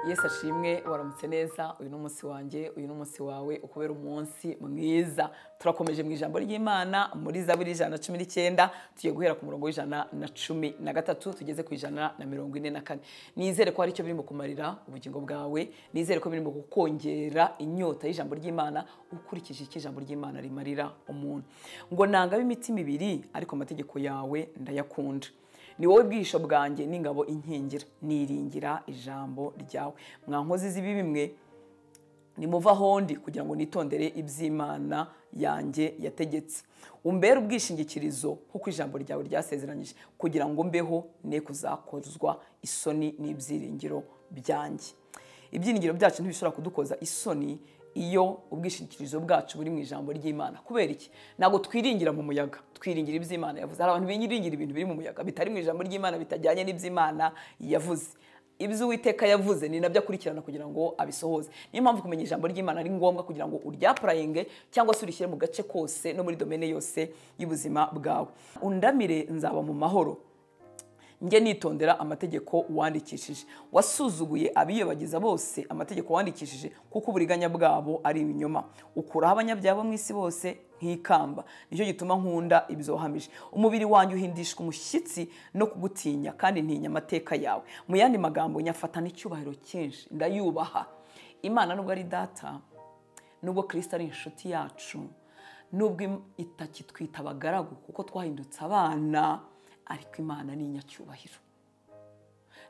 yesu ashimwe waramutse neza uyu ni umunsi wanjye uyu ni umunsi wawe ukubera umunsi mwiza turakomeje mu ijambo ry'imana muri zaburi ijana na cumi n'icyenda tugiye guhera ku murongo w'ijana na cumi na gatatu tugeze ku ijana na mirongo ine na kane nizere ko hari icyo birimo kumarira ubugingo bwawe nizere ko birimo kukongera inyota y'ijambo ry'imana ukurikije icyo ijambo ry'imana rimarira umuntu ngo nanga imitima ibiri ariko amategeko yawe ndayakunda ni wowe bwisho bwanjye n'ingabo inkingira niringira ijambo ryawe mwankozi z'ibi bimwe nimuva ahondi kugira ngo nitondere iby'imana yanjye yategetse umbere ubwishingikirizo kuko ijambo ryawe ryasezeranyije kugira ngo mbeho ne kuzakozwa isoni n'ibyiringiro byanjye ibyiringiro byacu ntibishobora kudukoza isoni iyo ubwishingikirizo bwacu buri mu ijambo ry'imana kubera iki ntabwo twiringira mu muyaga twiringira iby'imana yavuze hari abantu biringira ibintu biri mu muyaga bitari mu ijambo ry'imana bitajyanye n'iby'imana yavuze ibyo uwiteka yavuze ni nabyo akurikirana kugira ngo abisohoze niyo mpamvu kumenya ijambo ry'imana ari ngombwa kugira ngo uryapurayinge cyangwa se urishyire mu gace kose no muri domene yose y'ubuzima bwawe undamire nzaba mu mahoro njye nitondera amategeko wandikishije wasuzuguye abiyobagiza bose amategeko wandikishije kuko uburiganya bwabo ari ibinyoma ukuraho abanyabyaha mu isi bose nk'ikamba nicyo gituma nkunda ibyo wahamije umubiri wanjye uhindishwa umushyitsi no kugutinya kandi ntinya amateka yawe mu yandi magambo nyafatana icyubahiro cyinshi ndayubaha imana nubwo ari data nubwo kirisita ari inshuti yacu nubwo itakitwita abagaragu kuko twahindutse abana ariko imana ni inyacyubahiro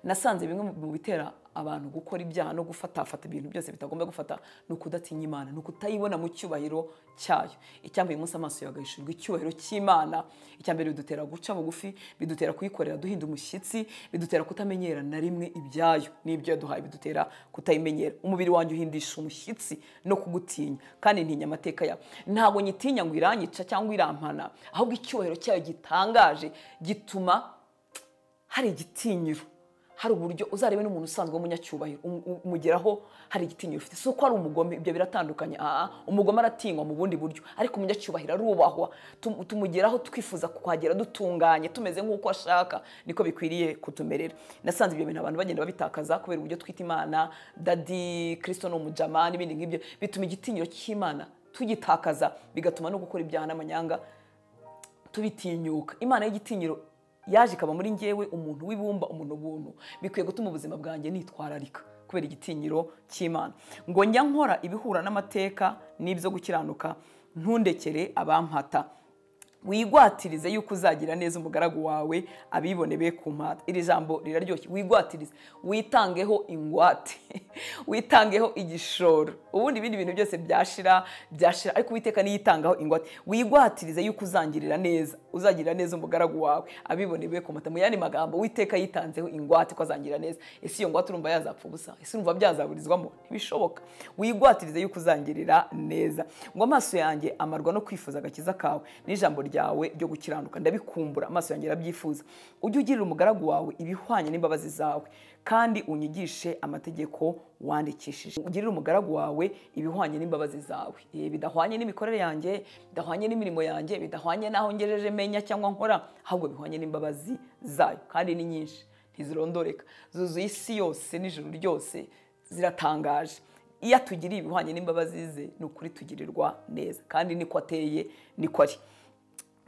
nasanze bimwe mu bitera abantu gukora ibyaha no gufatafata ibintu byose bitagomba gufata ni ukudatinya imana ni ukutayibona mu cyubahiro cyayo icyambere umunsi amaso yawe agahishurwa icyubahiro cy'imana icyambere bidutera guca bugufi bidutera kuyikorera duhinda umushyitsi bidutera kutamenyera na rimwe ibyayo n'ibyo yaduhaye bidutera kutayimenyera umubiri wanjye uhindisha umushyitsi no kugutinya kandi ntinya amateka yawe ntabwo nyitinya ngo iranyica cyangwa irampana ahubwo icyubahiro cyayo gitangaje gituma hari igitinyiro hari uburyo uzarebe n'umuntu usanzwe w'umunyacyubahiro umugeraho hari igitinyiro ufite si uko ari umugome ibyo biratandukanye aha umugome aratingwa mu bundi buryo ariko umunyacyubahiro arubahwa tumugeraho twifuza kuhagera dutunganye tumeze nk'uko ashaka niko bikwiriye kutumerera nasanze ibyo bintu abantu bagenda babitakaza kubera uburyo twita imana dadi kirisito ni umujama n'ibindi nk'ibyo bituma igitinyiro cy'imana tugitakaza bigatuma no gukora ibyaha n'amanyanga tubitinyuka imana y'igitinyiro yaje ikaba muri ngewe umuntu w'ibumba umuntu ubuntu bikwiye gutuma ubuzima bwanjye nitwararika kubera igitinyiro cy'imana ngo njya nkora ibihura n'amateka n'ibyo gukiranuka ntundekere abampata wigwatirize yuko uzagira neza umugaragu wawe abibone be ku mpata iri jambo riraryoshye wigwatirize witangeho ingwate witangeho igishoro ubundi ibindi bintu byose byashira byashira ariko uwiteka niyitangaho ingwate wigwatirize yuko uzangirira neza uzagirira neza umugaragu wawe abibone be ku mpata mu yandi magambo uwiteka yitanzeho ingwate ko azangirira neza ese iyo ngwate urumva yazapfa ubusa ese urumva byazaburizwamo ntibishoboka wigwatirize yuko uzangirira neza ngo amaso yanjye amarwa no kwifuza agakiza kawe n'ijambo ryawe ryo gukiranuka ndabikumbura amaso yanjye arabyifuza ujye ugirira umugaragu wawe ibihwanye n'imbabazi zawe kandi unyigishe amategeko wandikishije ugirire umugaragu wawe ibihwanye n'imbabazi zawe bidahwanye n'imikorere yanjye bidahwanye n'imirimo yanjye bidahwanye n'aho ngejeje menya cyangwa nkora ahubwo bihwanye n'imbabazi zayo kandi ni nyinshi ntizirondoreka zuzuye isi yose n'ijoro ryose ziratangaje iyo atugiriye ibihwanye n'imbabazi ze ni ukuri tugirirwa neza kandi niko ateye niko ari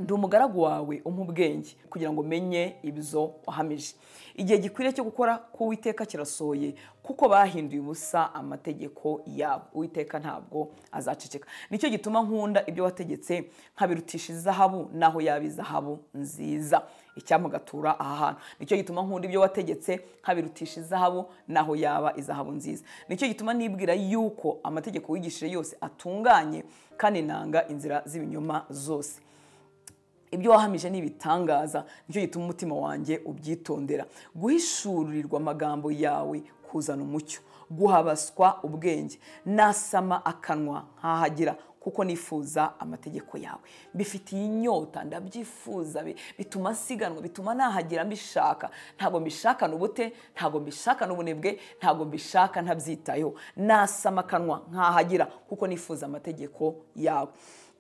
ndi umugaragu wawe umpa ubwenge kugira ngo umenye ibyo wahamije igihe gikwiriye cyo gukora k'uwiteka kirasohoye kuko bahinduye ubusa amategeko yabo uwiteka ntabwo azaceceka nicyo gituma nkunda ibyo wategetse nkabirutisha izahabu naho yaba izahabu nziza icyamugatura aha hantu nicyo gituma nkunda ibyo wategetse nkabirutisha izahabu naho yaba izahabu nziza nicyo gituma nibwira yuko amategeko wigishije yose atunganye kandi nanga inzira z'ibinyoma zose ibyo wahamije ni ibitangaza nicyo gituma umutima wanjye ubyitondera guhishurirwa amagambo yawe kuzana umucyo guhabaswa ubwenge nasama akanwa nkahagira kuko nifuza amategeko yawe mbifitiye inyota ndabyifuza bituma nsiganwa bituma nahagira mbishaka ntabwo mbishakana ubute ntabwo mbishakana ubunebwe ntabwo mbishaka ntabyitayeho nasama akanwa nkahagira kuko nifuza amategeko yawe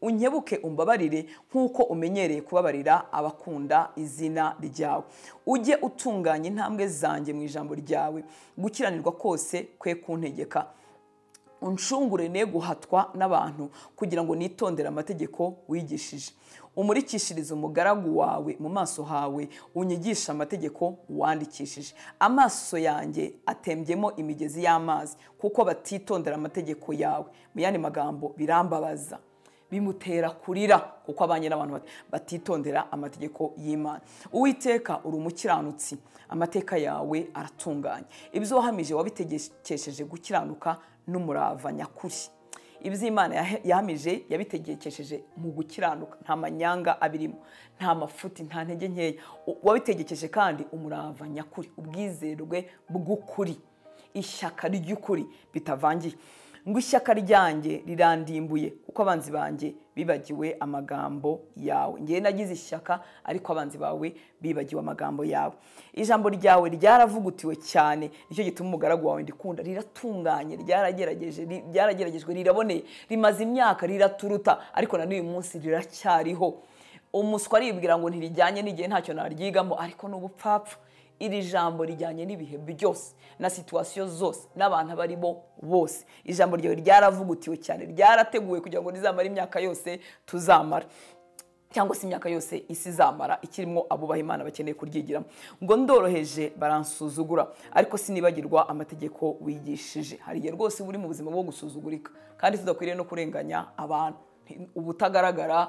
unkebuke umbabarire nk'uko umenyereye kubabarira abakunda izina ryawe ujye utunganya intambwe zanjye mu ijambo ryawe gukiranirwa kose kwe kuntegeka unshungure ne guhatwa n'abantu kugira ngo nitondere amategeko wigishije umurikishirize umugaragu wawe mu maso hawe unyigisha amategeko wandikishije amaso yanjye atembyemo imigezi y'amazi kuko batitondera amategeko yawe mu yandi magambo birambabaza bimutera kurira kuko abanye n'abantu bat- batitondera amategeko y'imana uwiteka uri umukiranutsi amateka yawe aratunganye ibyo wahamije wabitegekesheje gukiranuka n'umurava nyakuri ibyo imana yahe- yahamije yabitegekesheje mu gukiranuka nta manyanga abirimo nta mafuti nta ntege nkeya U- wabitegekeshe kandi umurava nyakuri ubwizerwe bw'ukuri ishyaka ry'ukuri bitavangiye ngo ishyaka ryanjye rirandimbuye kuko abanzi banjye bibagiwe amagambo yawe ngewe nagize ishyaka ariko abanzi bawe bibagiwe amagambo yawe ijambo ryawe ryaravugutiwe cyane nicyo gituma umugaragu wawe ndikunda riratunganye ryaragerageje ri- ryarageragejwe riraboneye rimaze imyaka riraturuta ariko na n'uyu munsi riracyariho umuswa aribwira ngo ntirijyanye n'igihe ntacyo naryigamo ariko ni ubupfapfa iri jambo rijyanye n'ibihe byose na situwasiyo zose n'abantu abo aribo bose ijambo ryawe ryaravugutiwe cyane ryarateguwe kugira ngo rizamare imyaka yose tuzamara cyangwa se imyaka yose isi izamara ikirimo abubaha imana bakeneye kuryigiramo ngo ndoroheje baransuzugura ariko sinibagirwa amategeko wigishije hari igihe rwose uba uri mu buzima bwo gusuzugurika kandi tudakwiriye no kurenganya abantu ubutagaragara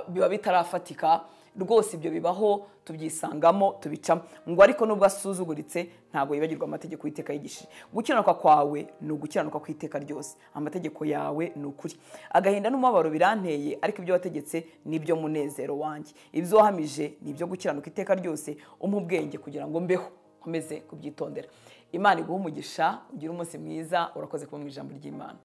biba bitarafatika rwose ibyo bibaho tubyisangamo tubicamo ngo ariko nubwo asuzuguritse ntabwo yibagirwa amategeko y'iteka yigishije gukiranuka kwawe ni ugukiranuka ku iteka ryose amategeko yawe ni ukuri agahinda n'umubabaro biranteye ariko ibyo wategetse nibyo munezero wanjye ibyo wahamije ni ibyo gukiranuka iteka ryose umpa ubwenge kugira ngo mbeho nkomeze kubyitondera imana iguhe umugisha ugire umunsi mwiza urakoze kuba mu ijambo ry'imana